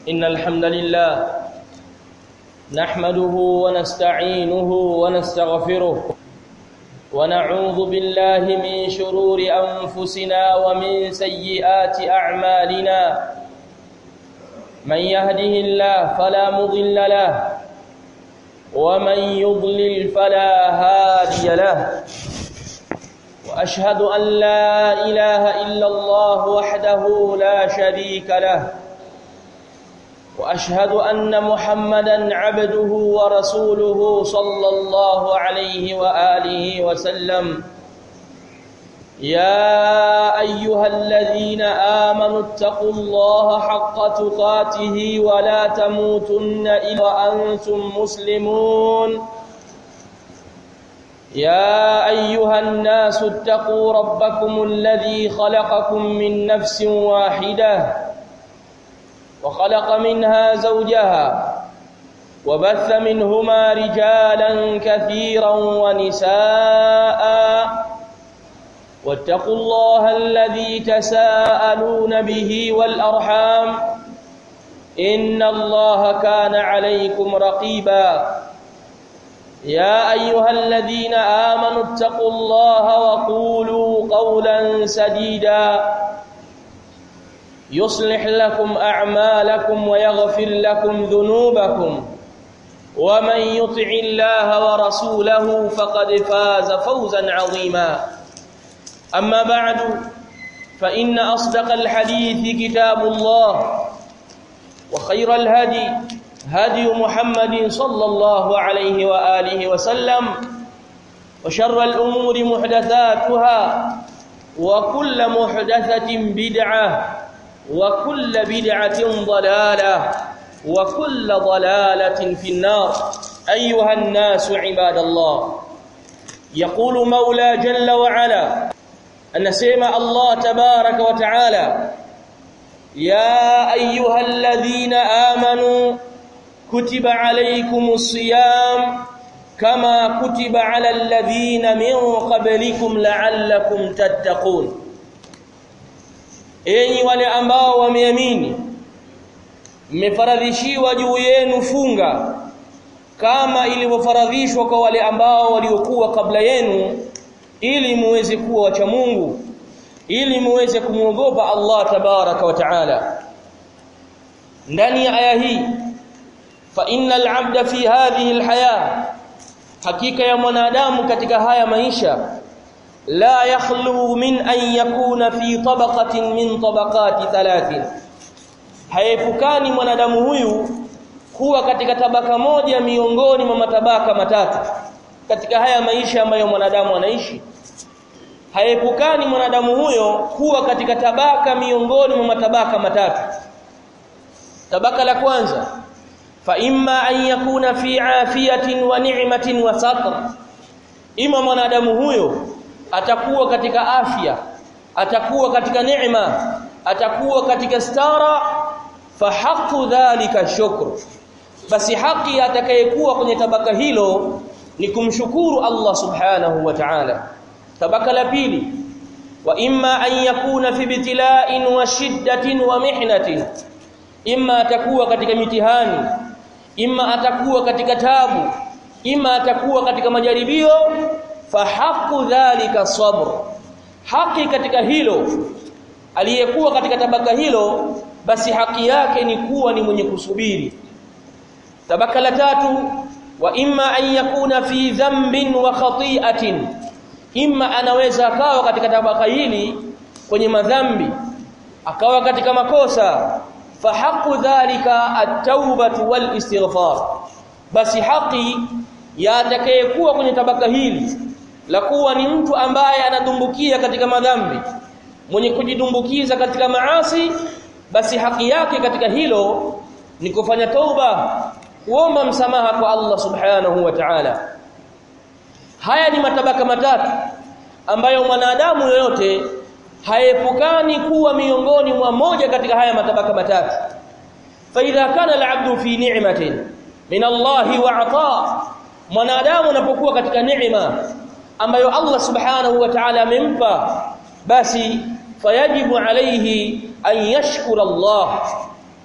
إن الحمد لله نحمده ونستعينه ونستغفره ونعوذ بالله من شرور أنفسنا ومن سيئات أعمالنا من يهده الله فلا مضل له ومن يضلل فلا هادي له واشهد ان لا اله الا الله وحده لا شريك له واشهد ان محمدا عبده ورسوله صلى الله عليه واله وسلم يا ايها الذين امنوا اتقوا الله حق تقاته ولا تموتن الا وانتم مسلمون يا ايها الناس اتقوا ربكم الذي خلقكم من نفس واحده وخلق منها زوجها وبث منهما رجالا كثيرا ونساء واتقوا الله الذي تساءلون به والارحام ان الله كان عليكم رقيبا يا ايها الذين امنوا اتقوا الله وقولوا قولا سديدا يصلح لكم اعمالكم ويغفر لكم ذنوبكم ومن يطع الله ورسوله فقد فاز فوزا عظيما اما بعد فان اصدق الحديث كتاب الله وخير الهدي هدي محمد صلى الله عليه واله وسلم وشر الامور محدثاتها وكل محدثه بدعه وكل بدعه ضلاله وكل ضلاله في النار ايها الناس عباد الله يقول مولى جل وعلا anasema Allah tabaraka wa taala ya ayyuhalladhina amanu kutiba alaykumus siyam kama kutiba ala alladhina min qablikum la'allakum tattaqun enyi wale ambao wameamini mmefaradhishiwa juu yenu funga kama ilivyofaradhishwa kwa wale ambao waliokuwa kabla yenu ili muweze kuwa wacha Mungu ili muweze kumwogopa Allah tabaraka wa taala ndani ya aya hii fa innal abda fi hadhihi alhaya hakika ya mwanadamu katika haya maisha la yakhlu min an yakuna fi tabaqatin min tabaqati thalathin haepukani mwanadamu huyu kuwa katika tabaka moja miongoni mwa matabaka matatu katika haya maisha ambayo mwanadamu anaishi haepukani mwanadamu huyo kuwa katika tabaka miongoni mwa matabaka matatu tabaka la kwanza fa imma an yakuna fi afiyatin wa ni'matin wa satr ima mwanadamu huyo atakuwa katika afya atakuwa katika neema atakuwa katika stara fa haqqu dhalika shukru basi haki atakayekuwa kwenye tabaka hilo ni kumshukuru Allah subhanahu wa ta'ala tabaka la pili wa imma an yakuna fi bitila'in wa shiddatin wa mihnatin imma atakuwa katika mitihani imma atakuwa katika tabu imma atakuwa katika majaribio fa haqqu dhalika sabr haki katika hilo aliyekuwa katika tabaka hilo basi haki yake ni kuwa ni mwenye kusubiri tabaka la tatu wa imma an yakuna fi dhanbin wa khati'atin imma anaweza akawa katika tabaka hili kwenye madhambi akawa katika makosa fa haqqu dhalika at-taubatu wal istighfar basi haki ya atakayekuwa kwenye tabaka hili la kuwa ni mtu ambaye anadumbukia katika madhambi mwenye kujidumbukiza katika maasi basi haki yake katika hilo ni kufanya tauba kuomba msamaha kwa Allah subhanahu wa ta'ala haya ni matabaka matatu ambayo mwanadamu yoyote haepukani kuwa miongoni mwa moja katika haya matabaka matatu fa idha kana al-'abdu fi ni'matin min Allah wa 'ata mwanadamu anapokuwa katika neema ambayo Allah subhanahu wa ta'ala amempa basi fayajibu alayhi an yashkura Allah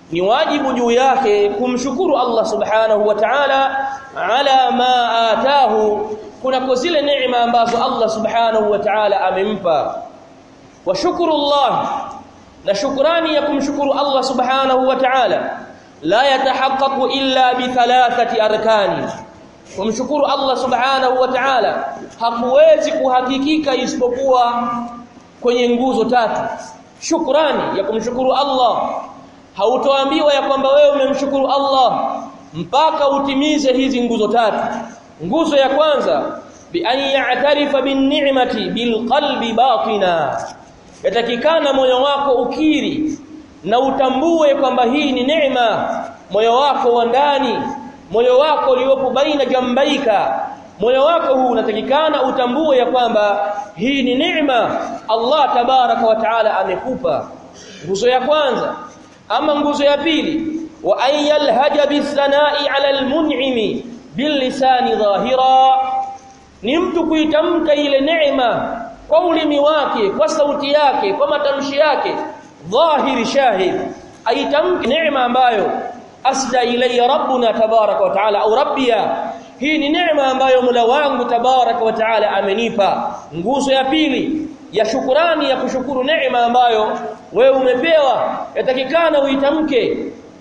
ni wajibu juu yake kumshukuru Allah subhanahu wa ta'ala ala ma atahu kunako zile neema ambazo Allah subhanahu wa ta'ala amempa wa shukuru Allah na shukrani ya kumshukuru Allah subhanahu wa ta'ala la yatahaqqaqu illa bi thalathati arkani kumshukuru Allah subhanahu wa ta'ala hakuwezi kuhakikika isipokuwa kwenye nguzo tatu shukrani ya kumshukuru Allah hautoambiwa ya kwamba wewe umemshukuru Allah mpaka utimize hizi nguzo tatu nguzo ya kwanza bi an ya'tarifa bin ni'mati bil qalbi batina yatakikana moyo wako ukiri na utambue kwamba hii ni neema moyo wako wa ndani moyo wako uliopo baina jambaika moyo wako huu unatakikana utambue ya kwamba hii ni neema Allah tabaraka wa taala amekupa nguzo ya kwanza ama nguzo ya pili wa an yalhaja bisanai ala almun'imi bilisani dhahira ni mtu kuitamka ile neema kwa ulimi wake kwa sauti yake kwa matamshi yake dhahiri shahid aitamke neema ambayo asda ilayya rabbuna tabaraka wa taala au rabbiya hii ni neema ambayo Mola wangu tabaraka wa taala amenipa nguzo ya pili ya shukurani ya kushukuru neema ambayo wewe umepewa yatakikana uitamke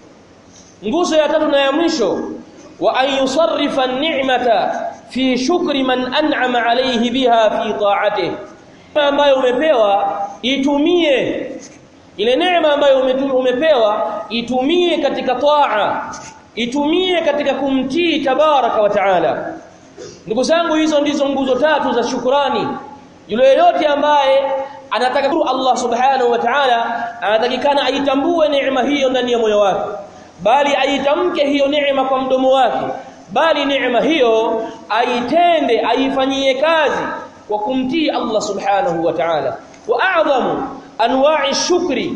nguzo ya tatu na ya mwisho wa an yusarrifa an-ni'mata fi shukri man an'ama alayhi biha fi ta'atihi ambayo umepewa itumie ile neema ambayo umepewa itumie katika taa itumie katika kumtii tabaraka wa taala ndugu zangu hizo ndizo nguzo tatu za shukrani yule yeyote ambaye anataka Allah subhanahu wa ta'ala anatakikana aitambue neema hiyo ndani ya moyo wake bali aitamke hiyo neema kwa mdomo wake bali neema hiyo aitende aifanyie kazi kwa kumtii Allah subhanahu wa ta'ala wa a'zamu anwa'i shukri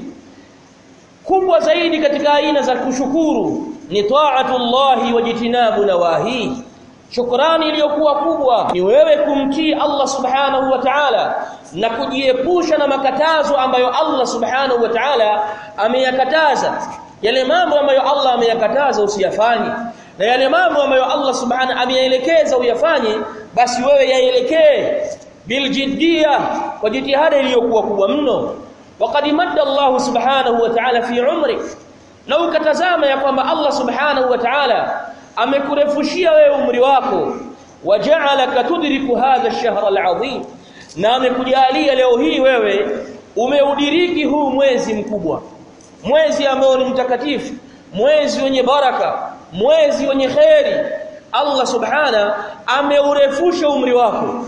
kubwa zaidi katika aina za kushukuru ni ta'atullahi wa jitinabu nawahi shukrani iliyokuwa kubwa ni wewe kumtii Allah subhanahu wa ta'ala na kujiepusha na makatazo ambayo Allah subhanahu wa ta'ala ameyakataza yale mambo ambayo Allah ameyakataza usiyafanye na yale mambo ambayo Allah subhanahu ameyaelekeza uyafanye basi wewe yaelekee biljiddia kwa jitihada iliyokuwa kubwa mno waqad madda Allah subhanahu wa ta'ala fi umrik na ukatazama ya kwamba Allah subhanahu wa ta'ala amekurefushia wewe umri wako waja'alaka tudriku hadha ash-shahr al-'azim na amekujalia leo hii wewe umeudiriki huu mwezi mkubwa mwezi ambao ni mtakatifu mwezi wenye baraka mwezi wenye kheri Allah subhana ameurefusha umri wako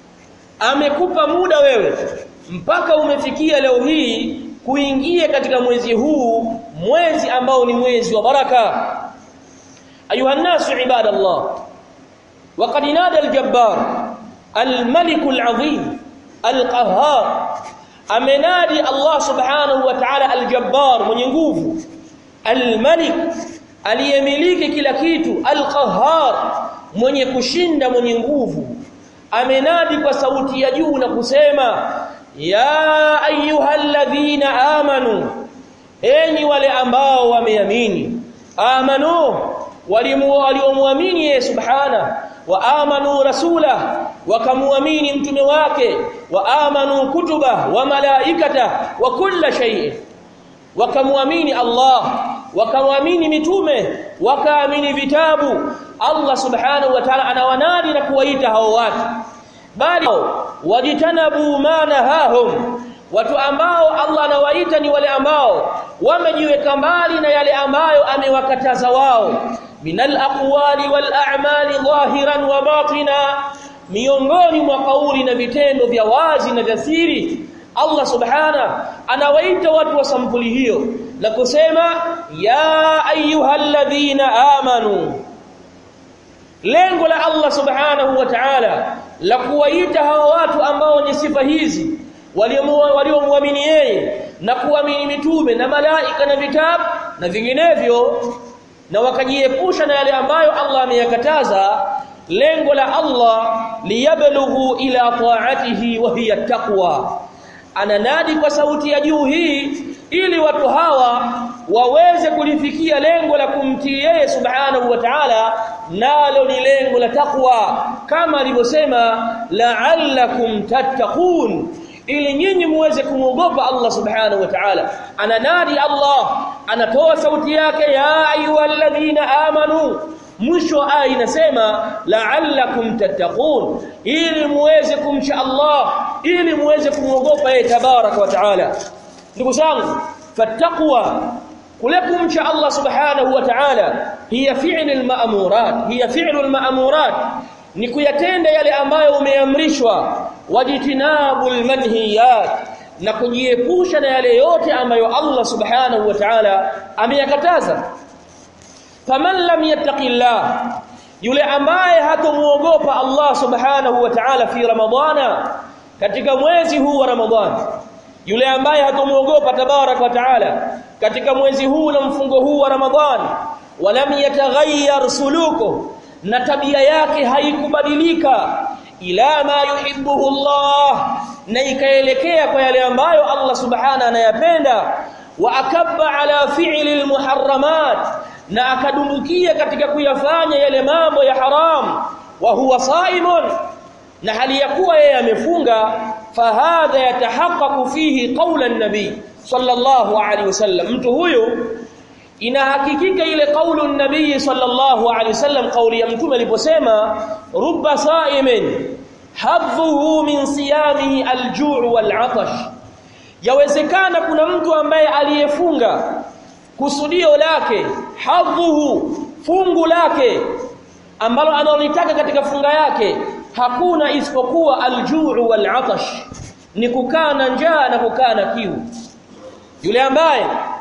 amekupa muda wewe mpaka umefikia leo hii kuingia katika mwezi huu mwezi ambao ni mwezi wa baraka ayuha nasu ibadallah وقد نادى الجبار الملك العظيم القهار amenadi Allah subhanahu wa ta'ala aljabbar mwenye nguvu almalik aliyemiliki kila kitu alqahhar mwenye kushinda mwenye nguvu amenadi kwa sauti ya juu na kusema ya ayyuhalladhina amanu enyi wale ambao wameamini amanu waliomwamini yeye subhana wa amanu rasula wakamuamini mtume wake wa amanu kutuba wa malaikata wa kulla shay'in wakamuamini Allah wakamuamini mitume wakaamini vitabu Allah subhanahu wa ta'ala anawanadi na kuwaita hao watu bali wajitanabu manahahum watu ambao Allah anawaita ni wale ambao wamejiweka mbali na yale ambayo amewakataza wao minal aqwali wal a'mali dhahiran wa batina miongoni mwa kauli na vitendo vya wazi na vya siri Allah subhana anawaita watu wa sampuli hiyo na kusema ya ayyuhalladhina amanu lengo la Allah subhanahu wa ta'ala la kuwaita hawa watu ambao ni sifa hizi waliomwamini yeye na kuamini mitume na malaika na vitabu na vinginevyo na wakajiepusha na yale ambayo Allah ameyakataza lengo la Allah liyablughu ila ta'atihi wa hiya taqwa ananadi kwa sauti ya juu hii ili watu hawa waweze kulifikia lengo la kumtii yeye subhanahu wa ta'ala nalo ni lengo la takwa kama alivyosema la'allakum tattaqun ili nyinyi muweze kumwogopa Allah subhanahu wa ta'ala ananadi Allah anatoa sauti yake ya ayyuhalladhina amanu mwisho aya inasema la'allakum tattaqun ili muweze kumcha Allah ili muweze kumwogopa yeye tabaraka wa ta'ala ndugu zangu fattaqwa kule kumcha Allah subhanahu wa ta'ala hiya fi'l al-ma'murat hiya fi'l al-ma'murat ni kuyatenda yale ambayo umeamrishwa wajtinabul manhiyat na kujiepusha na yale yote ambayo Allah subhanahu wa ta'ala ameyakataza faman lam yattaqillah yule ambaye hatomuogopa Allah subhanahu wa ta'ala fi ramadhana katika mwezi huu wa ramadhani yule ambaye hatomuogopa tabarak wa taala katika mwezi huu na mfungo huu wa ramadhani walam yataghayyar suluku na tabia yake haikubadilika ila ma yuhibbuhu Allah na ikaelekea kwa yale ambayo Allah subhana anayapenda wa akabba ala fi'li almuharramat na akadumbukia katika kuyafanya yale mambo ya haram wa huwa saimun na hali ya kuwa yeye amefunga fahadha yatahaqqaqu fihi qawla an-nabi sallallahu alaihi wasallam mtu huyu inahakikika ile kaulu an-nabi sallallahu alaihi wasallam kauli ya mtume aliposema rubba sa'imin hadhuhu min siyamihi al-ju' wal-'atash yawezekana kuna mtu ambaye aliyefunga kusudio lake hadhuhu fungu lake ambalo analotaka katika funga yake hakuna isipokuwa aljuu walatash ni kukaa na njaa na kukaa na kiu yule ambaye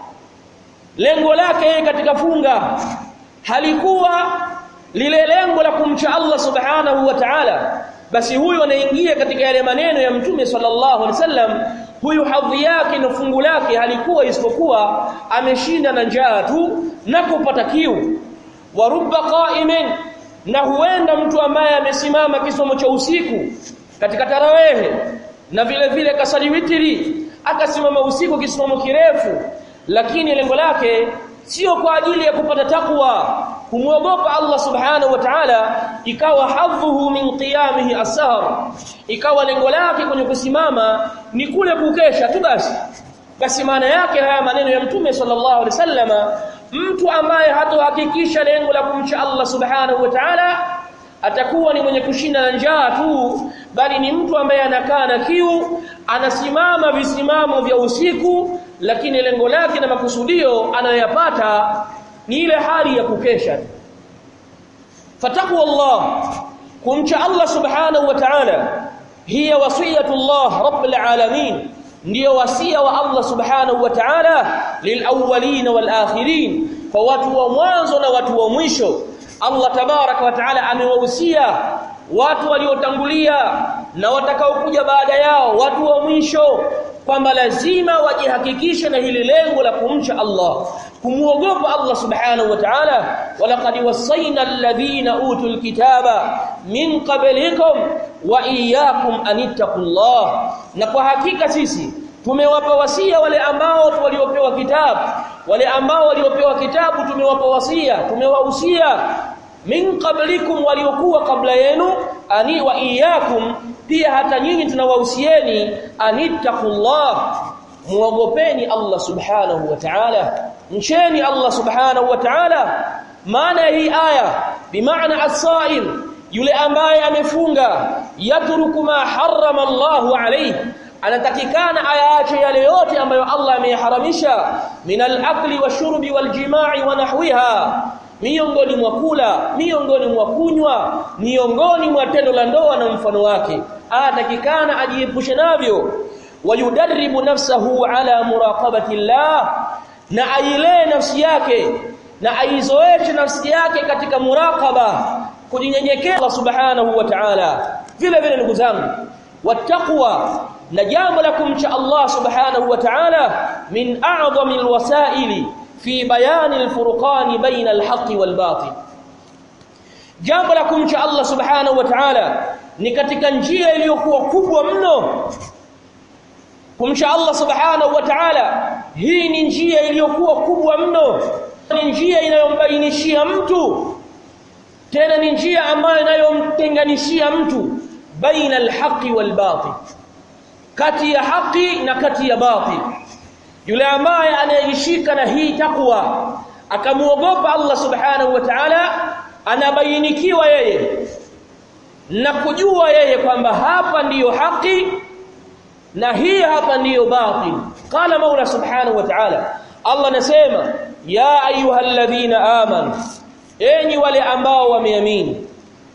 lengo lake katika funga halikuwa lile lengo la kumcha Allah subhanahu wa ta'ala basi huyu anaingia katika yale maneno ya mtume sallallahu alaihi wasallam huyu hadhi yake na fungu lake halikuwa isipokuwa ameshinda na njaa tu na kupata kiu wa rubba qa'imin na huenda mtu ambaye amesimama kisomo cha usiku katika tarawehe na vile vile kasali witri akasimama usiku kisomo kirefu lakini lengo lake sio kwa ajili ya kupata takwa kumwogopa Allah subhanahu wa ta'ala ikawa hadhuhu min qiyamihi as-sahr ikawa lengo lake kwenye kusimama ni kule kukesha tu basi basi maana yake haya maneno ya mtume sallallahu alaihi wasallama mtu ambaye hatohakikisha lengo la kumcha Allah subhanahu wa ta'ala atakuwa ni mwenye kushinda na njaa tu bali ni mtu ambaye anakaa na kiu anasimama visimamo vya usiku lakini lengo lake na makusudio anayoyapata ni ile hali ya kukesha fatakwa Allah kumcha Allah subhanahu wa ta'ala hiya wasiyatullah rabbil alamin ndio wasia wa Allah subhanahu wa ta'ala lilawwalin wal akhirin kwa watu wa mwanzo na watu wa mwisho Allah tabaraka wa ta'ala amewahusia watu waliotangulia na watakaokuja baada yao watu wa mwisho kwamba lazima wajihakikishe na hili lengo la kumcha Allah kumuogopa Allah subhanahu wa ta'ala walaqad wasayna alladhina utul kitaba min qablikum wa iyyakum anittaqullah na kwa hakika sisi tumewapa wasia wale ambao waliopewa kitabu wale ambao waliopewa kitabu tumewapa wasia tumewahusia min qablikum waliokuwa kabla yenu ani wa iyyakum pia hata nyinyi tunawahusieni anittaqullah muogopeni Allah subhanahu wa ta'ala mcheni Allah subhanahu wa ta'ala maana hii aya bimaana as-sa'im yule ambaye amefunga yatruku ma harrama Allahu alayhi anatakikana ayaache yale yote ambayo Allah ameyaharamisha min al-akli washurbi waljima'i wa nahwiha miongoni mwa kula miongoni mwa kunywa miongoni mwa tendo la ndoa na mfano wake anatakikana ajiepushe navyo wayudarribu nafsahu ala muraqabati Allah na ailee nafsi yake na aizoeshe nafsi yake katika muraqaba kujinyenyekea Allah subhanahu wa ta'ala vile vile ndugu zangu wattaqwa na jambo la kumcha Allah subhanahu wa ta'ala min a'zami alwasaili fi bayani alfurqan baina alhaqqi walbatil jambo la kumcha Allah subhanahu wa ta'ala ni katika njia iliyokuwa kubwa mno kumcha Allah subhanahu wa ta'ala hii ni njia iliyokuwa kubwa mno ni njia inayombainishia mtu tena ni njia ambayo inayomtenganishia mtu baina alhaqi walbatil kati ya haki na kati ya batil yule ambaye anayeshika na hii takwa akamuogopa Allah subhanahu wa ta'ala anabainikiwa yeye na kujua yeye kwamba hapa ndiyo haki na hii hapa ndiyo batil qala maula subhanahu wa ta'ala Allah anasema ya ayyuhalladhina amanu enyi wale ambao wameamini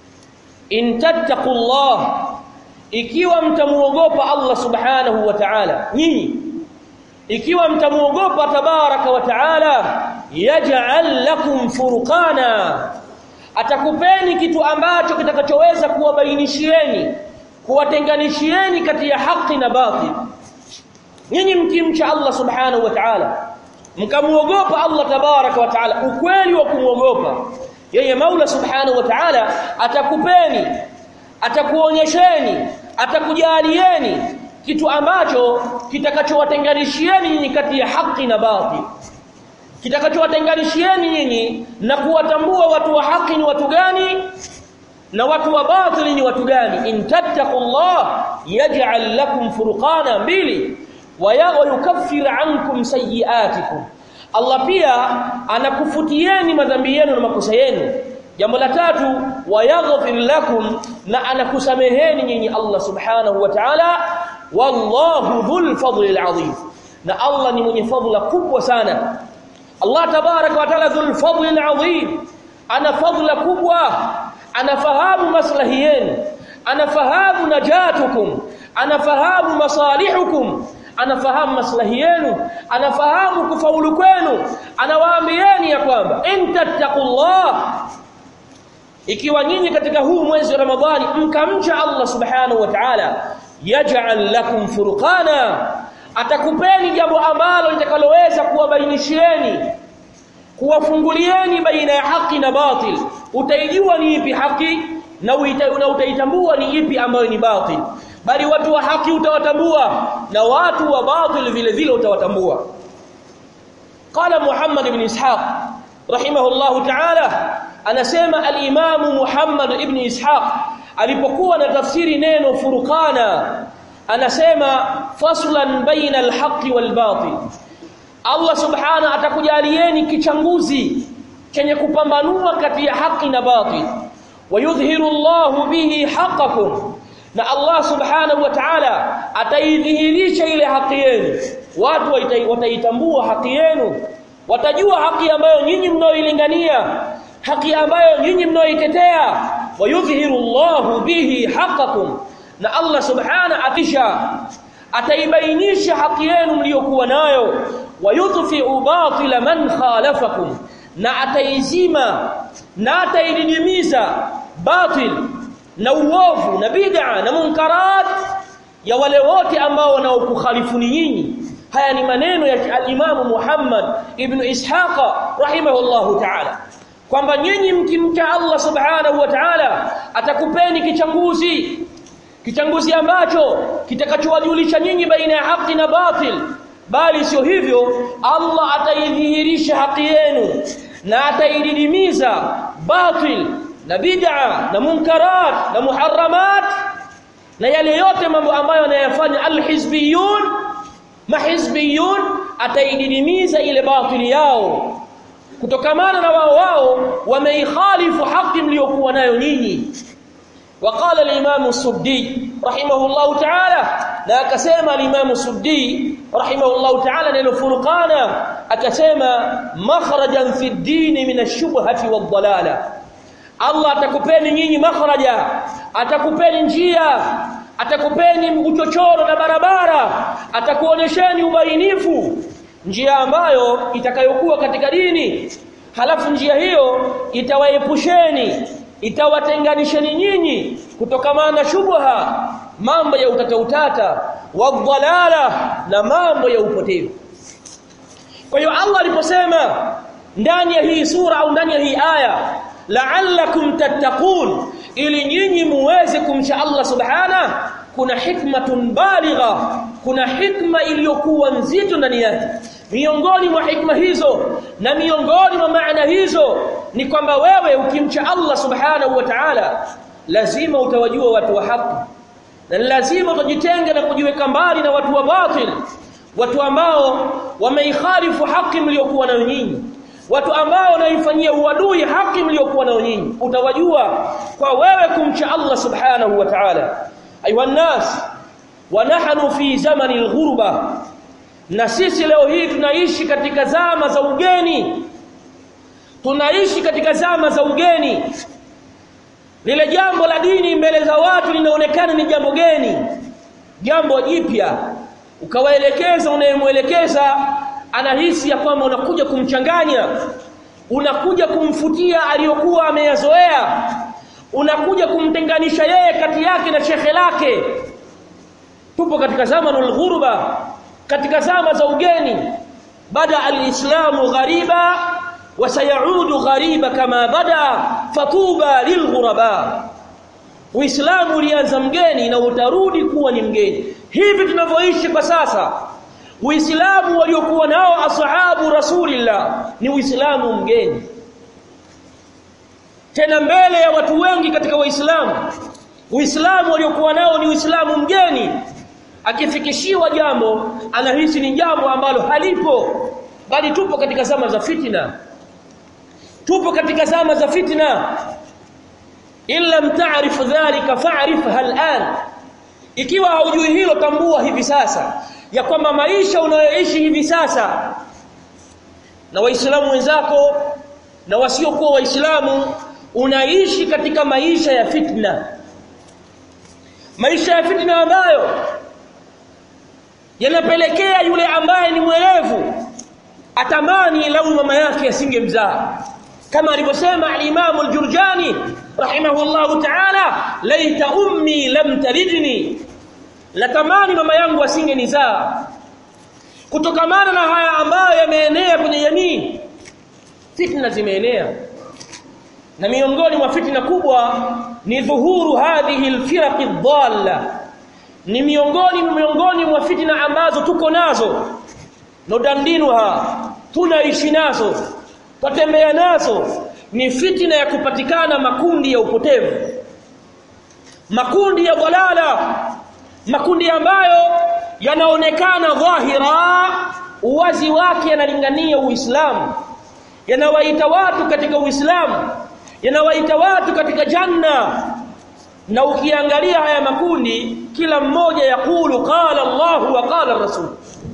in tattaqullah ikiwa mtamuogopa Allah subhanahu wa ta'ala nyinyi ikiwa mtamuogopa tabaraka wa ta'ala yaj'al lakum furqana atakupeni kitu ambacho kitakachoweza kuwabainishieni kuwatenganishieni kati ya haki na batil nyinyi mkimcha Allah subhanahu wa ta'ala mkamuogopa Allah tabaraka wa ta'ala ukweli wa kumuogopa yeye Maula subhanahu wa ta'ala atakupeni atakuonyesheni atakujalieni kitu ambacho kitakachowatenganishieni nyinyi kati ya haki na batil kitakachowatenganishieni nyinyi na kuwatambua watu wa haki ni watu gani na watu wa batili ni watu gani in tattaqullah yaj'al lakum furqana mbili wa yukaffir ankum sayiatikum Allah pia anakufutieni madhambi yenu na makosa yenu jambo la tatu wayaghfir lakum na anakusameheni nyinyi Allah subhanahu wa ta'ala wallahu dhul fadli alazim na Allah ni mwenye fadhila kubwa sana Allah tabaraka wa ta'ala dhul fadli alazim ana fadhila kubwa anafahamu maslahi yenu anafahamu najatukum anafahamu masalihukum anafahamu maslahi yenu anafahamu kufaulu kwenu anawaambieni ya kwamba intattaqullah ikiwa nyinyi katika huu mwezi wa Ramadhani mkamcha Allah subhanahu wa ta'ala yaj'al lakum furqana atakupeni jambo ambalo litakaloweza kuwabainishieni kuwafungulieni baina ya haki na batil utaijua ni ipi haki na, uita, na utaitambua ni ipi ambayo ni batil bali watu wa haki utawatambua na watu wa batil vile vile utawatambua qala Muhammad ibn Ishaq rahimahullahu ta'ala anasema al-Imam Muhammad ibn Ishaq alipokuwa na tafsiri neno furqana anasema faslan baina al-haqqi wal-batil Allah subhana atakujalieni kichanguzi chenye kupambanua kati ya haki na batil wayudhhiru Allahu bihi haqqakum na Allah subhanahu wa ta'ala ataidhihirisha ile haki yenu watu wataitambua haki yenu watajua haki ambayo nyinyi mnaoilingania haki ambayo nyinyi mnaoitetea wayudhhiru Allahu bihi haqqakum na Allah subhana atisha ataibainisha haki yenu mliokuwa nayo wayudhfi'u batila man khalafakum na ataizima na ataididimiza batil na uovu na bid'a na munkarat ya wale wote ambao wanaokukhalifuni nyinyi haya ni maneno ya al-Imam Muhammad ibn Ishaq rahimahullahu ta'ala kwamba nyinyi mkimcha Allah subhanahu wa ta'ala atakupeni kichanguzi kichanguzi ambacho kitakachowajulisha nyinyi baina ya haki na batil bali sio hivyo Allah ataidhihirisha haki yenu na ataididimiza batil na bid'a na munkarat na muharramat na yale yote mambo ambayo anayafanya alhizbiyun mahizbiyun ataididimiza ile batili yao kutokamana na wao wao wameikhalifu haki mliokuwa nayo nyinyi وقال الامام السدي رحمه الله تعالى لا akasema الامام السدي رحمه الله تعالى neno furqana akasema makhrajan fi ad-din min ash-shubhati wad-dalalah Allah atakupeni nyinyi makhraja atakupeni njia atakupeni uchochoro na barabara atakuonyesheni ubainifu njia ambayo itakayokuwa katika dini halafu njia hiyo itawaepusheni itawatenganisheni nyinyi kutokamana na shubha mambo ya utata utata wadhalala na mambo ya upotevu kwa hiyo Allah aliposema ndani ya hii sura au ndani ya hii aya la'allakum tattaqun ili nyinyi muweze kumcha Allah subhana kuna hikmatun baligha kuna hikma iliyokuwa nzito ndani yake miongoni mwa hikma hizo na miongoni mwa maana hizo ni kwamba wewe ukimcha Allah subhanahu wa ta'ala lazima utawajua watu wa haki na lazima utajitenga na kujiweka mbali na watu wa batil watu ambao wameikhalifu haki mliokuwa nayo nyinyi watu ambao wanaifanyia uadui haki mliokuwa nayo nyinyi utawajua kwa wewe kumcha Allah subhanahu wa ta'ala ayuha nas wa nahnu fi zamani alghurba na sisi leo hii tunaishi katika zama za ugeni tunaishi katika zama za ugeni lile jambo la dini mbele za watu linaonekana ni jambo geni jambo jipya ukawaelekeza unayemwelekeza anahisi ya kwamba unakuja kumchanganya unakuja kumfutia aliyokuwa ameyazoea unakuja kumtenganisha yeye kati yake na shekhe lake tupo katika zamanul ghurba katika zama za ugeni bada alislamu ghariba wa sayaudu ghariba kama bada fatuba lilghuraba uislamu ulianza mgeni na utarudi kuwa ni mgeni hivi tunavyoishi kwa sasa uislamu waliokuwa nao ashabu rasulillah ni uislamu mgeni tena mbele ya watu wengi katika waislamu uislamu waliokuwa nao ni uislamu mgeni akifikishiwa jambo anahisi ni jambo ambalo halipo bali tupo katika zama za fitna tupo katika zama za fitna illa mtaarif dhalika fa'rifha al'an ikiwa haujui hilo tambua hivi sasa ya kwamba maisha unayoishi hivi sasa na waislamu wenzako na wasiokuwa waislamu unaishi katika maisha ya fitna maisha ya fitna ambayo yanapelekea yule ambaye ni mwelevu atamani lau mama yake asingemzaa kama alivyosema al-Imam al-Jurjani rahimahullahu ta'ala laita ummi lam talidni latamani mama yangu asingenizaa kutokamana na haya ambayo yameenea kwenye jamii fitna zimeenea na miongoni mwa fitna kubwa ni dhuhuru hadhihi alfiraq dhalla ni miongoni miongoni mwa fitna ambazo tuko nazo nodandinuha tunaishi nazo tutembea nazo ni fitna ya kupatikana makundi ya upotevu makundi ya dhalala makundi ambayo yanaonekana dhahira uwazi wake yanalingania uislamu yanawaita watu katika uislamu yanawaita watu katika janna na ukiangalia haya makundi kila mmoja yakulu qala Allah wa qala Rasul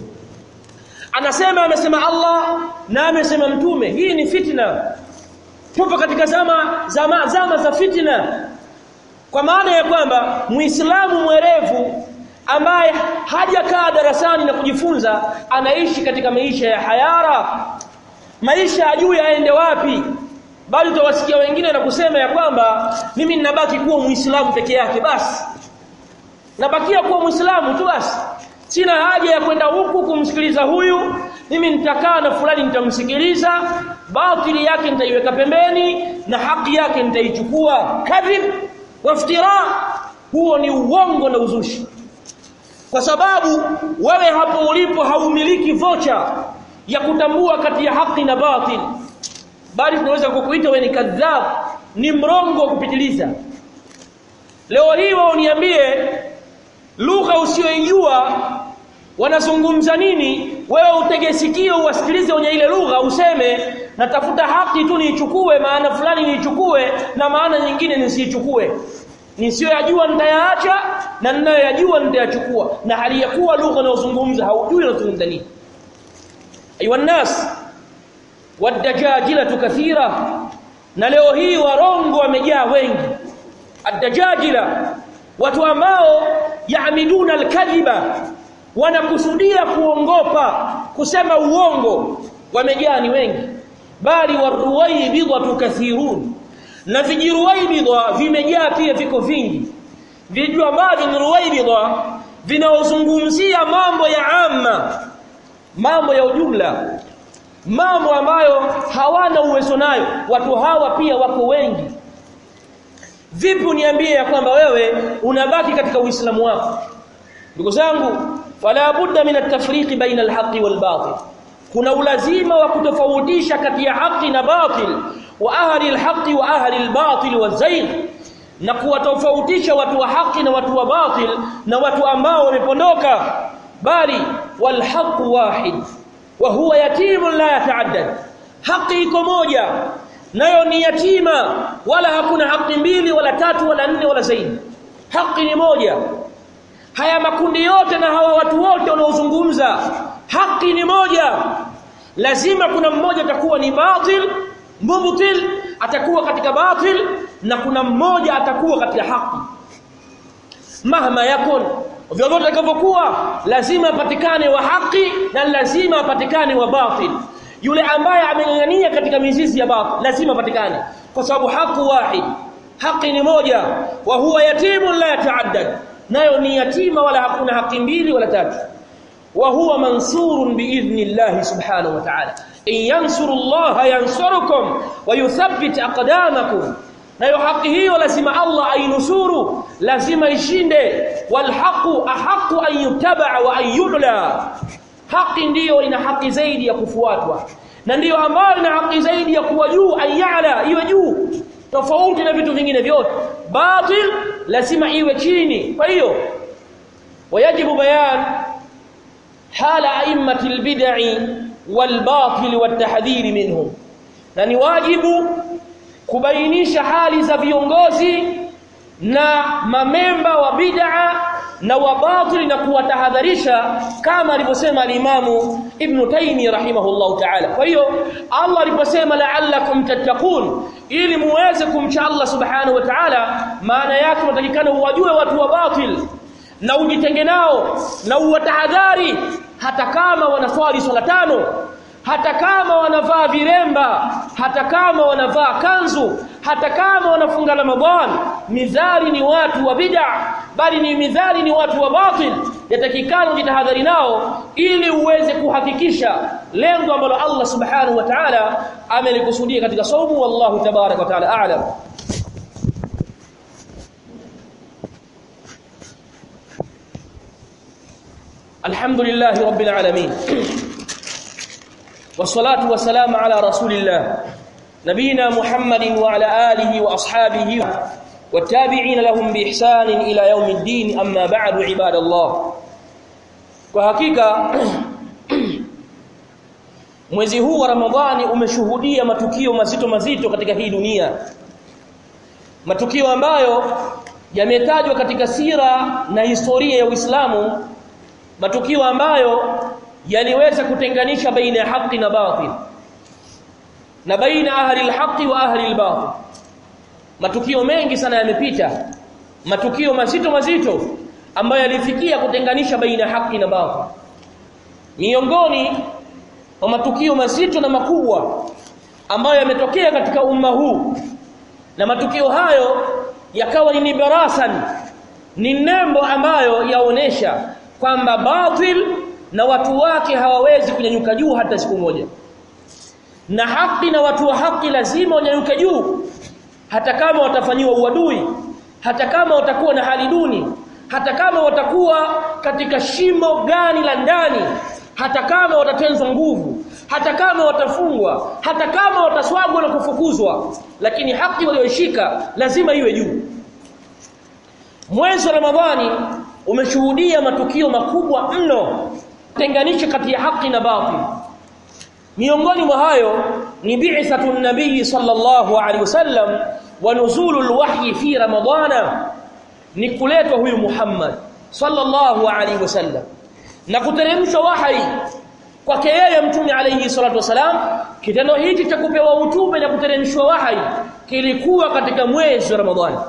anasema amesema Allah na amesema mtume hii ni fitna tupo katika zama zama zama za fitna kwa maana ya kwamba muislamu mwerevu ambaye hajakaa darasani na kujifunza anaishi katika maisha ya hayara maisha ajui aende wapi bali utawasikia wengine na kusema ya kwamba mimi ninabaki kuwa muislamu peke yake basi nabakia kuwa muislamu tu basi sina haja ya kwenda huku kumsikiliza huyu mimi nitakaa na fulani nitamsikiliza batili yake nitaiweka pembeni na haki yake nitaichukua kadhib waftira huo ni uongo na uzushi kwa sababu wewe hapo ulipo haumiliki vocha ya kutambua kati ya haki na batil bali tunaweza kukuita wewe ni kadhab ni mrongo wa kupitiliza leo hii wao niambie lugha usiyoijua wanazungumza nini wewe utege sikio uwasikilize wenye ile lugha useme natafuta haki tu niichukue maana fulani niichukue na maana nyingine nisiichukue nisiyoyajua nitayaacha na ninayoyajua nitayachukua na hali ya kuwa lugha unayozungumza haujui unazungumza nini ayuha nas wadajajilatu kathira na leo hii warongo wamejaa wengi adajajila watu ambao yaamiduna alkadhiba wanakusudia kuongopa kusema uongo wamejaa ni wengi bali waruwaibidhatu kathirun na vijiruwaibidha vimejaa pia viko vingi viju ambavyo ni ruwaibidha vinaozungumzia mambo ya amma mambo ya ujumla mambo ambayo hawana uwezo nayo watu hawa pia wako wengi vipi uniambie ya kwamba wewe unabaki katika uislamu wako ndugu zangu fala budda min at-tafriq baina al-haqqi wal-batil kuna ulazima wa kutofautisha kati ya haki na batil wa ahli al-haqqi wa ahli al-batil wa-zayg na kuwatofautisha watu wa haki na watu wa batil na watu ambao wamepondoka bali wal-haqqu wahid wa huwa yatimun la yata'addad haki iko moja nayo ni yatima wala hakuna haki mbili wala tatu wala nne wala zaidi haki ni moja haya makundi yote na hawa watu wote wanaozungumza haki ni moja lazima kuna mmoja atakuwa ni batil mubtil atakuwa katika batil na kuna mmoja atakuwa katika haki mahma yakun vyovyote itakavyokuwa lazima apatikane wa haki na lazima apatikane wa batil yule ambaye ameng'ang'ania katika mizizi ya batil lazima apatikane kwa sababu haki wahid haki ni moja wa huwa yatimun la yataaddad nayo ni yatima wala hakuna haki mbili wala tatu wa huwa mansurun biidhnillah subhanahu wa ta'ala in yansuru Allah yansurukum wa yuthabbit aqdamakum nayo haki hiyo lazima Allah ainusuru lazima ishinde wal haqu ahqqu an yuttaba wa an yudla haki ndiyo ina haki zaidi ya kufuatwa na ndiyo ambayo ina haki zaidi ya kuwa juu ayala iwe juu tofauti na vitu vingine vyote batil lazima iwe chini kwa hiyo wajibu bayan hala a'immati albid'i walbatil watahdhir minhum na ni wajibu kubainisha hali za viongozi na mamemba wa bid'a na wa batil na kuwatahadharisha kama alivyosema alimamu Ibn Taymi rahimahullahu ta'ala kwa hiyo Allah aliposema la'allakum tattaqun ili muweze kumcha Allah subhanahu wa ta'ala maana yake unatakikana uwajue watu wa batil na ujitenge nao na uwatahadhari hata kama wanaswali swala tano hata kama wanavaa viremba hata kama wanavaa kanzu hata kama wanafunga Ramadhan midhari ni watu wa bid'a bali ni midhari ni watu wa batil yatakikana ujitahadhari nao ili uweze kuhakikisha lengo ambalo Allah subhanahu wa ta'ala amelikusudia katika saumu wallahu tabarak wa ta'ala a'lam alhamdulillahi rabbil alamin والصلاه والسلام على رسول الله نبينا محمد وعلى اله واصحابه والتابعين لهم باحسان الى يوم الدين اما بعد عباد الله kwa hakika mwezi huu wa ramadhani umeshuhudia matukio mazito mazito katika hii dunia matukio ambayo yametajwa katika sira na historia ya Uislamu matukio ambayo yaliweza kutenganisha baina ya haki na batil na baina ahli alhaqi wa ahli albatil matukio mengi sana yamepita matukio mazito mazito ambayo yalifikia kutenganisha baina ya haki na batil miongoni mwa matukio mazito na makubwa ambayo yametokea katika umma huu na matukio hayo yakawa ni barasan ni nembo ambayo yaonesha kwamba batil na watu wake hawawezi kunyanyuka juu hata siku moja na haki na watu wa haki lazima wanyanyuke juu hata kama watafanyiwa uadui hata kama watakuwa na hali duni hata kama watakuwa katika shimo gani la ndani hata kama watatenzwa nguvu hata kama watafungwa hata kama wataswagwa na kufukuzwa lakini haki walioishika lazima iwe juu mwezi wa ramadhani umeshuhudia matukio makubwa mno tenganisha kati ya haki na batil miongoni mwa hayo ni bi'thatu nabii sallallahu alaihi wasallam wa nuzulul wahyi fi ramadhana ni kuletwa huyu Muhammad sallallahu alaihi wasallam na kuteremshwa wahi kwake yeye mtume alayhi salatu wasalam kitendo hichi cha kupewa utume na kuteremshwa wahi kilikuwa katika mwezi wa Ramadhani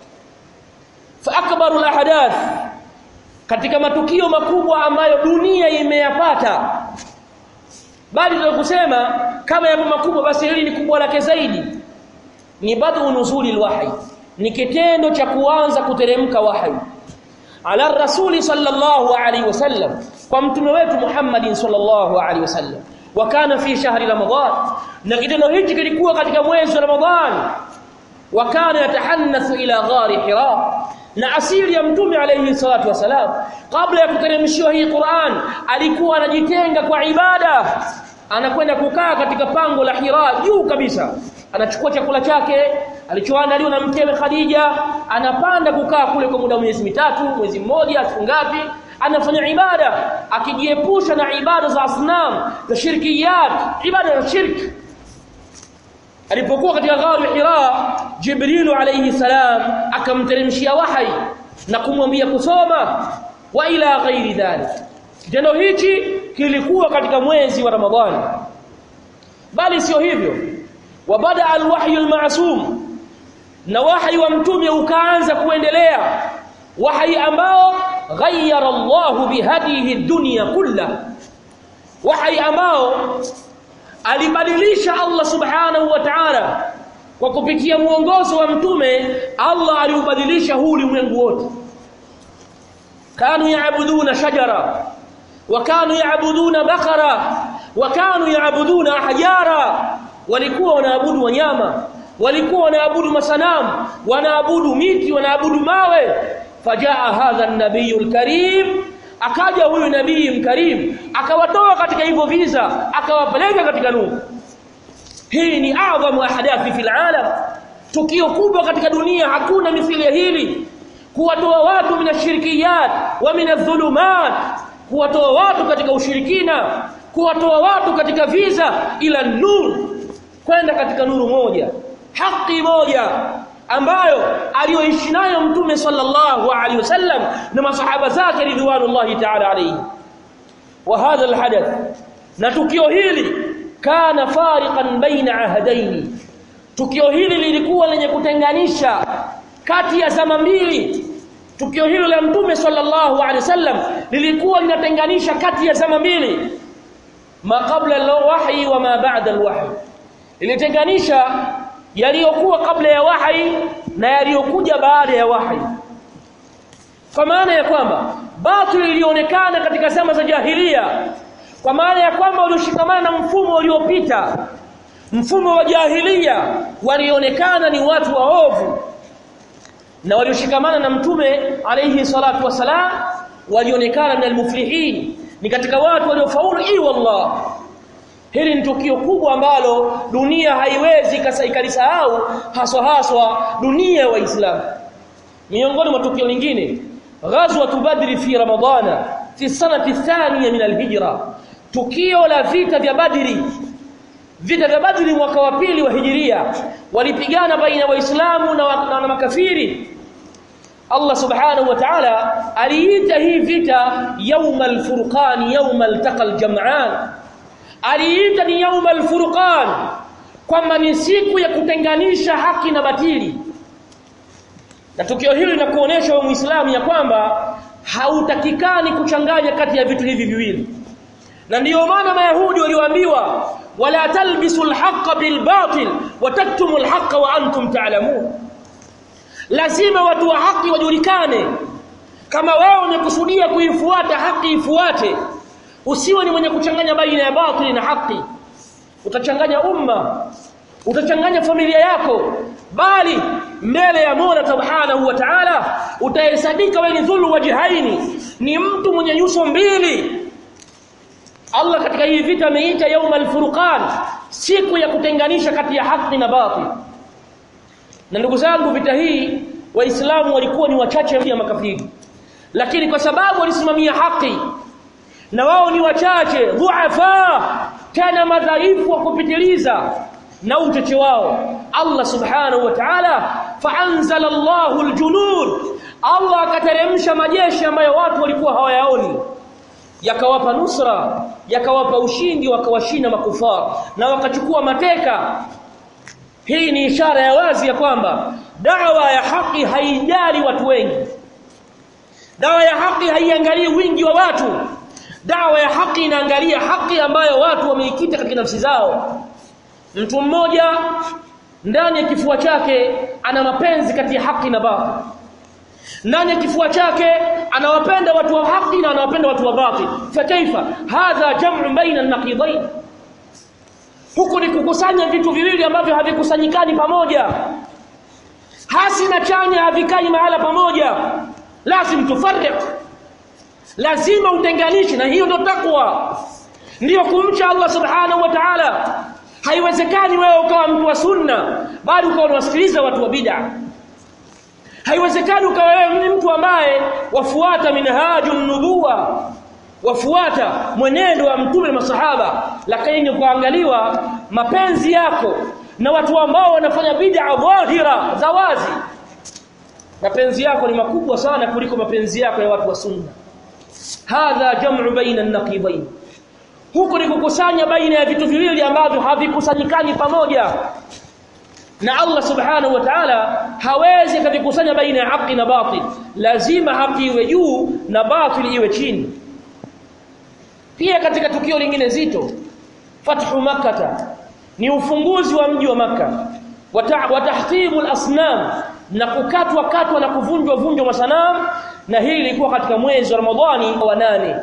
fa akbarul ahadath katika matukio makubwa ambayo dunia imeyapata bali tunakusema kama yapo makubwa basi hili ni kubwa lake zaidi ni badu nuzuli alwahyi ni kitendo cha kuanza kuteremka wahyi ala rasuli sallallahu alaihi wasallam kwa mtume wetu Muhammadin sallallahu alaihi wasallam wa kana fi shahri ramadhan na kitendo hichi kilikuwa katika mwezi wa ramadhan wa kana yatahannathu ila ghari hira na asili ya mtume alayhi salatu wasalam kabla ya kuteremshiwa hii Qur'an alikuwa anajitenga kwa ibada anakwenda kukaa katika pango la Hira juu kabisa anachukua chakula chake alichoandaliwa na mkewe Khadija anapanda kukaa kule kwa muda wa miezi mitatu mwezi mmoja siku ngapi anafanya ibada akijiepusha na ibada za asnam za shirkiyat ibada za shirki alipokuwa katika gharu Hira Jibril alayhi salam akamteremshia wahai na kumwambia kusoma wa ila ghairi dhalik kitendo hichi kilikuwa katika mwezi wa Ramadhani bali sio hivyo wabada alwahyu almasum na wahyi wa mtume ukaanza kuendelea wahyi ambao ghayyara Allahu bihadihi dunya kulla wahyi ambao alibadilisha Allah subhanahu wa ta'ala kwa kupitia muongozo wa mtume Allah aliubadilisha huu ulimwengu wote kanu yaabuduna shajara wa kanu yaabuduna bakara wa kanu yaabuduna ahjara walikuwa wanaabudu wanyama walikuwa wanaabudu masanamu wanaabudu miti wanaabudu mawe fajaa hadha an-nabiyul karim akaja huyu nabii mkarim akawatoa katika hivyo viza akawapeleka katika nuru hii ni adhamu ahadathi fil alam tukio kubwa katika dunia hakuna mithili ya hili kuwatoa watu minashirikiyat wa minadh-dhulumat kuwatoa watu katika ushirikina kuwatoa watu katika viza ila nur kwenda katika nuru moja haki moja ambayo aliyoishi nayo mtume sallallahu alaihi wasallam na masahaba zake ridwanullahi ta'ala alayhi wa hadha alhadath na tukio hili kana fariqan baina ahadaini tukio hili lilikuwa lenye kutenganisha kati ya zama mbili tukio hilo la mtume sallallahu alaihi wasallam lilikuwa linatenganisha kati ya zama mbili ma qabla alwahyi wa ma ba'da alwahyi ilitenganisha yaliyokuwa kabla ya wahi na yaliyokuja baada ya wahi kwa maana ya kwamba batil ilionekana katika zama za jahilia kwa maana ya kwamba walioshikamana na mfumo uliopita mfumo wa jahilia walionekana ni watu waovu na walioshikamana na mtume alayhi salatu wasalam walionekana min almuflihin ni katika watu waliofaulu i wallah hili ni tukio kubwa ambalo dunia haiwezi ikalisahau haswa haswa dunia ya waislamu miongoni mwa tukio lingine ghazwa badri fi ramadana fi sanati thaniya min alhijra tukio la vita vya badri vita vya badri mwaka wa pili wa hijiria walipigana baina ya waislamu na, na, na makafiri Allah subhanahu wa ta'ala aliita hii vita yawmal furqan yawmal taqal jam'an aliita ni yaumal furqan kwamba ni siku ya kutenganisha haki na batili na tukio hili linakuonesha wewe muislamu ya kwamba hautakikani kuchanganya kati ya vitu hivi viwili na ndiyo maana mayahudi walioambiwa wala talbisu alhaqa bilbatil wa taktumu alhaqa wa antum ta'lamun lazima watu wa haki wajulikane kama wewe umekusudia kuifuata haki ifuate usiwe ni mwenye kuchanganya baina ya batili na haki utachanganya umma utachanganya familia yako bali mbele ya Mola Subhanahu wa Ta'ala utahesabika wewe ni dhulu wajihaini ni mtu mwenye nyuso mbili Allah katika hii vita ameita yaumal furqan siku ya kutenganisha kati ya haki na batili na ndugu zangu vita hii waislamu walikuwa ni wachache ya makafiri lakini kwa sababu walisimamia haki na wao ni wachache dhuafa tena madhaifu wa kupitiliza na uchache wao Allah subhanahu wa ta'ala fa'anzala Allahu aljunud Allah akateremsha majeshi ambayo watu walikuwa hawayaoni yakawapa nusra yakawapa ushindi wakawashinda makufar na wakachukua mateka hii ni ishara ya wazi ya kwamba dawa ya haki haijali watu wengi dawa ya haki haiangalii wingi wa watu dawa ya haki inaangalia haki ambayo watu wameikita katika nafsi zao mtu mmoja ndani ya kifua chake ana mapenzi kati ya haki na batil ndani ya kifua chake anawapenda watu wa haki na anawapenda watu wa batil fa kaifa hadha jam'u baina an-naqidain huku ni kukusanya vitu viwili ambavyo havikusanyikani pamoja hasi na chanya havikai mahala pamoja lazim tufarriq lazima utenganishe na hiyo ndio takwa ndiyo kumcha Allah subhanahu wa ta'ala haiwezekani wewe ukawa mtu wa sunna bali ukawa unawasikiliza watu wa bid'a haiwezekani ukawa wewe ni mtu ambaye wafuata minhajun nubuwa wafuata mwenendo wa mtume na masahaba lakini ukaangaliwa mapenzi yako na watu ambao wanafanya bid'a dhahira za wazi mapenzi yako ni makubwa sana kuliko mapenzi yako ya watu wa sunna hadha jam'u baina an-naqibain huko ni kukusanya baina ya vitu viwili ambavyo havikusanyikani pamoja na Allah subhanahu wa ta'ala hawezi kuvikusanya baina ya haki na batil lazima haki iwe juu na batil iwe chini pia katika tukio lingine zito fathu makkah ni ufunguzi wa mji wa makkah wa tahtibu al-asnam na kukatwa katwa na kuvunjwa vunjwa masanamu na hili lilikuwa katika mwezi wa Ramadhani wa nane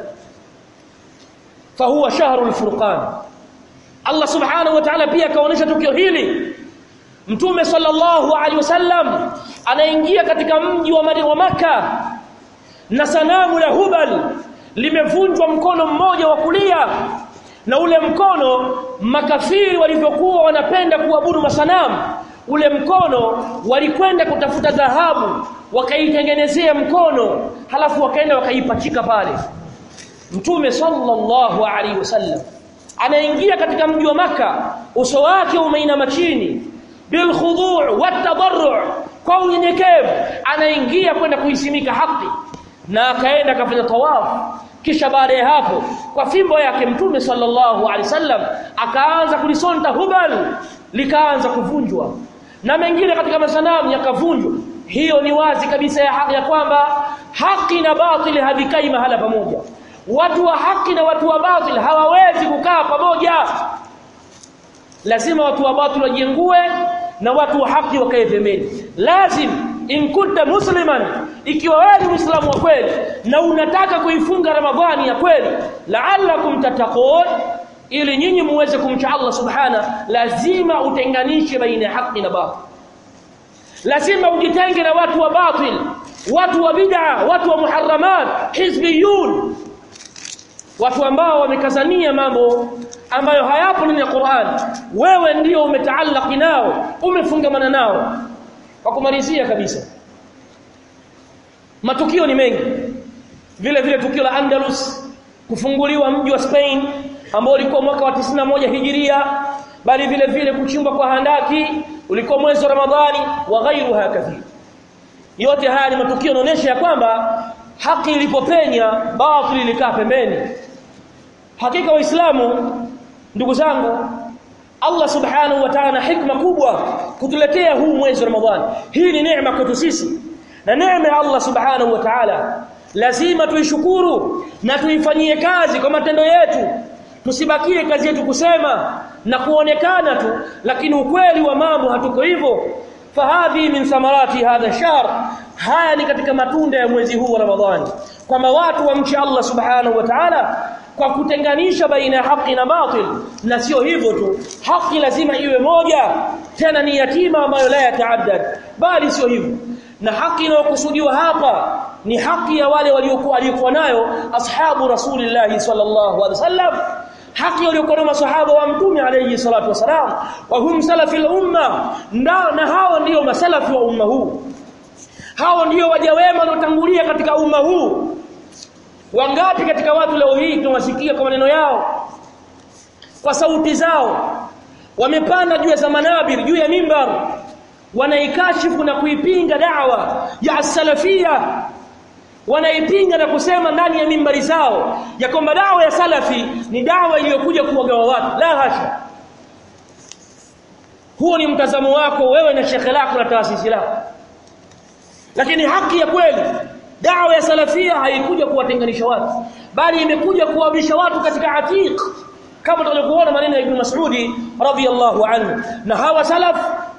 fahuwa shahrul furqan Allah subhanahu wa ta'ala pia kaonesha tukio hili Mtume sallallahu alaihi wasallam anaingia katika mji wa wa maka na sanamu la Hubal limevunjwa mkono mmoja wa kulia na ule mkono makafiri walivyokuwa wanapenda kuabudu masanamu ule mkono walikwenda kutafuta dhahabu wakaitengenezea mkono halafu wakaenda wakaipachika pale Mtume sallallahu alaihi wasallam anaingia katika mji wa maka uso wake umeinama chini bil khudu' wat tadarru' kwa unyenyekevu anaingia kwenda kuisimika haki na akaenda akafanya tawafu kisha baada ya hapo kwa fimbo yake mtume sallallahu alaihi wasallam akaanza kulisonta hubal likaanza kuvunjwa na mengine katika masanamu yakavunjwa hiyo ni wazi kabisa ya haki ya kwamba haki na batili havikai mahala pamoja watu wa haki na watu wa batili hawawezi kukaa pamoja lazima watu wa batili wajiengue na watu wa haki wakae pembeni lazim in kunta musliman ikiwa wewe ni muislamu wa kweli na unataka kuifunga ramadhani ya kweli la'allakum tattaqun ili nyinyi muweze kumcha Allah subhana lazima utenganishe baina ya haki na batil lazima ujitenge na watu wa batil watu wa bid'a watu wa muharramat hizbiyun watu ambao wamekazania mambo ambayo hayapo ndani ya Qur'an wewe ndio umetaallaki nao umefungamana nao kwa kumalizia kabisa matukio ni mengi vile vile tukio la Andalus kufunguliwa mji wa Spain ambao ulikuwa mwaka wa 91 hijiria bali vile vile kuchimbwa kwa handaki ulikuwa mwezi wa Ramadhani wa ghairuha kathir yote haya ni matukio yanaonyesha ya kwamba haki ilipopenya batili ilikaa pembeni hakika waislamu ndugu zangu Allah subhanahu wa ta'ala hikma kubwa kutuletea huu mwezi wa Ramadhani hii ni neema kwetu sisi na neema ya Allah subhanahu wa ta'ala lazima tuishukuru na tuifanyie kazi kwa matendo yetu tusibakie kazi yetu kusema na kuonekana tu lakini ukweli wa mambo hatuko hivyo fahadhi min thamarati hadha shahr haya ni katika matunda ya mwezi huu wa Ramadhani kwamba watu wamche Allah subhanahu wa ta'ala kwa kutenganisha baina ya haki na batil na sio hivyo tu haki lazima iwe moja tena ni yatima ambayo la yataaddad bali sio hivyo na haki inayokusudiwa hapa ni haki ya wale waliokuwa alikuwa nayo ashabu rasulillah sallallahu alaihi wasallam haki waliokuwa nayo masahaba wa mtume alayhi salatu wasalam wa hum salafil umma na hao ndio masalafi wa umma huu hao ndio waja wema waliotangulia katika umma huu wangapi katika watu leo hii tunawasikia kwa maneno yao kwa sauti zao wamepanda juu ya manabir juu ya mimbar wanaikashifu na kuipinga da'wa ya salafia wanaipinga na kusema ndani ya mimbari zao ya kwamba dawa ya salafi ni dawa iliyokuja kuwagawa watu la hasha huo ni mtazamo wako wewe na shekhe lako na taasisi lako lakini haki ya kweli dawa ya salafia haikuja kuwatenganisha watu bali imekuja kuwabisha watu katika atiq kama tulivyoona maneno ya Ibn Mas'udi radhiyallahu anhu na hawa salaf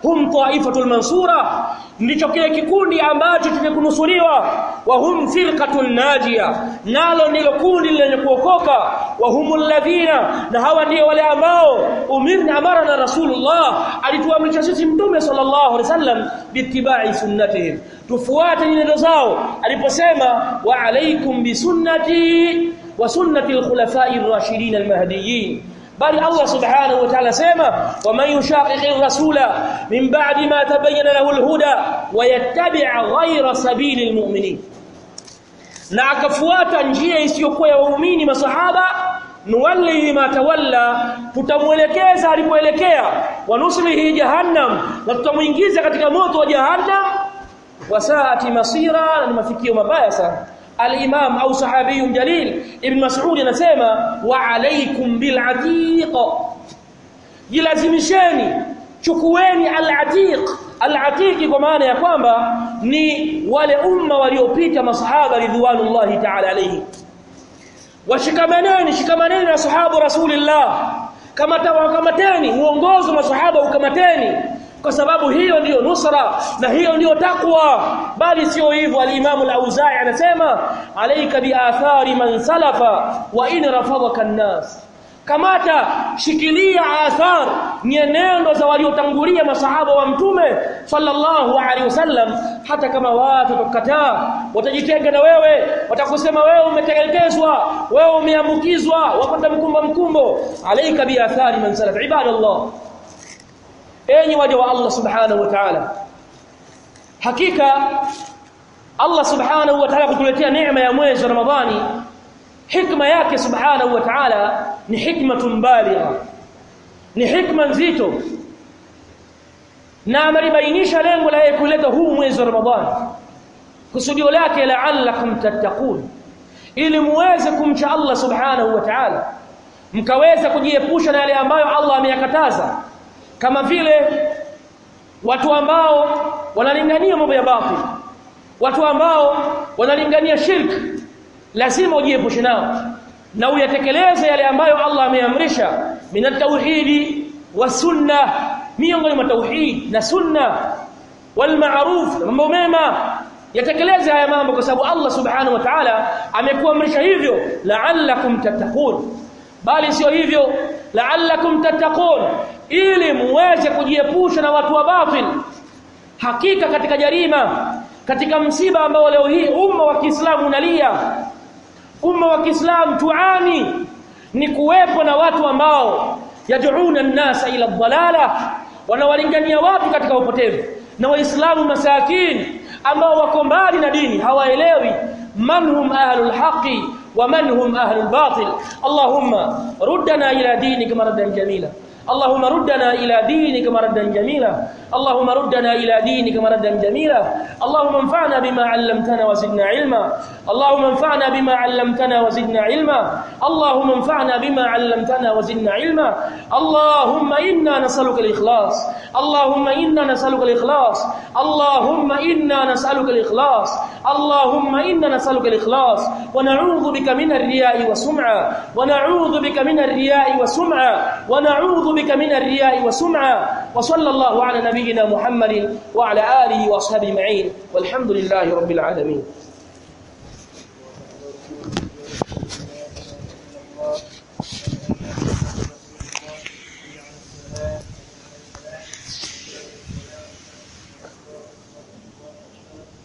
hum taifatul mansura ndicho kile kikundi ambacho kimekunusuriwa wa hum firqatun najia nalo ndilo kundi lenye kuokoka wa humul ladhina na hawa ndio wale ambao umirna amara na rasulullah alituamrisha sisi mtume sallallahu alaihi wasallam bittibai sunnatihim tufuate nyenendo zao aliposema wa alaikum bisunnati wa sunnati alkhulafai ar-rashidin al-mahdiyyin bali Allah subhanahu wa ta'ala sema waman yushaqiqi rasula min ba'di ma tabayyana lahu al-huda wa yattabi' ghayra sabili al-mu'minin na akafuata njia isiyokuwa ya waumini masahaba nuwallihi ma tawalla tutamuelekeza alipoelekea wanuslihi jahannam na tutamuingiza katika moto wa jahannam wasaati masira na ni mafikio mabaya sana al-imam au sahabi jalil ibn mas'ud anasema wa alaykum bil atiq jilazimisheni chukueni al-atiq al-atiq kwa maana ya kwamba ni wale umma waliopita masahaba ridwanullahi ta'ala alayhi washikamaneni shikamaneni na sahabu rasulillah kama tawakamateni uongozo masahaba ukamateni kwa sababu hiyo ndiyo nusra na hiyo ndiyo takwa bali sio hivyo al-Imam al-Auza'i anasema alayka bi athari man salafa wa in rafadaka an-nas kamata shikilia athar nyenendo za waliotangulia masahaba wa mtume sallallahu alaihi wasallam hata kama watu watakataa watajitenga na wewe watakusema wewe umetelekezwa wewe umeambukizwa wapata mkumba mkumbo alayka bi athari man salafa ibadallah enyi waja wa Allah subhanahu wa ta'ala hakika Allah subhanahu wa ta'ala kutuletea neema ya mwezi wa Ramadhani hikma yake subhanahu wa ta'ala ni hikmatun baligha ni hikma nzito na amelibainisha lengo la kuleta huu mwezi wa Ramadhani kusudio lake la'allakum tattaqun ili muweze kumcha Allah subhanahu wa ta'ala mkaweza kujiepusha na yale ambayo Allah ameyakataza kama vile watu ambao wanalingania mambo ya batil watu ambao wanalingania shirk lazima ujiepushe nao na uyatekeleze yale ambayo Allah ameamrisha min at-tauhidi wa sunna miongoni mwa tauhid na sunna wal ma'ruf mambo mema yatekeleze haya mambo kwa sababu Allah subhanahu wa ta'ala amekuamrisha hivyo la'allakum tattaqun bali sio hivyo la'allakum tattaqun ili muweze kujiepusha na watu wa batil hakika katika jarima katika msiba ambao leo hii umma wa Kiislamu unalia umma wa Kiislamu tuani ni kuwepo na watu ambao yad'una an-nasa ila dhalala wanawalingania watu katika upotevu na waislamu masakin ambao wako mbali na dini hawaelewi man hum ahlul haqi wa man hum ahlul batil allahumma ruddana ila dinika maradan jamila اللهم ردنا إلى دينك مردا جميلا اللهم ردنا إلى دينك مردا جميلا اللهم انفعنا بما علمتنا وزدنا علما اللهم انفعنا بما علمتنا وزدنا علما اللهم انفعنا بما علمتنا وزدنا علما اللهم إنا نسألك الإخلاص اللهم إنا نسألك الإخلاص اللهم إنا نسألك الإخلاص اللهم إنا نسألك الإخلاص ونعوذ بك من الرياء والسمعة ونعوذ بك من الرياء والسمعة ونعوذ بك من الرياء والسمعة وصلى الله على نبينا محمد وعلى آله وأصحابه معين والحمد لله رب العالمين